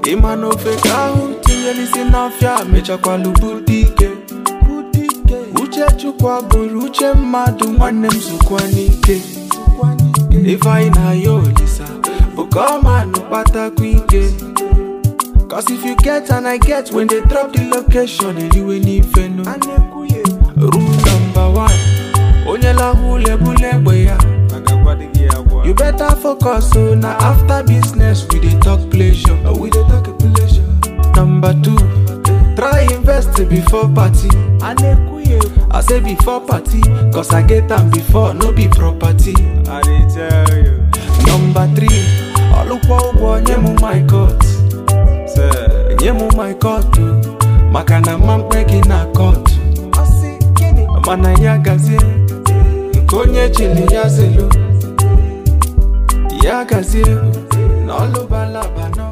ịma na ofe ka ahụ tinyelisi n'afịa mechakwalụ bute ike uche chukwu bụrụ uche mmadụ nwanne m zukwa n'ike ifeanyị na ya olisa bụ ka ọ manụ kpatakwa ike Cause if you get and I get when they drop the location eriwe n'ife no Rule number one Onye lahụ ulebule egbe ya You better focus so na after business we dey talk pleasure Oh, we dey talk pleasure Number two Try invest before party I say before party Cause I get am before no be property I dey tell you. Number three Ọlụkwa ụgwọ nye mụ my court Say, nye mụ my court o, maka na mma mkpe gị na court mana ya gazie nke onye chili ya zelu ya gazie na ọlụbalaba nọ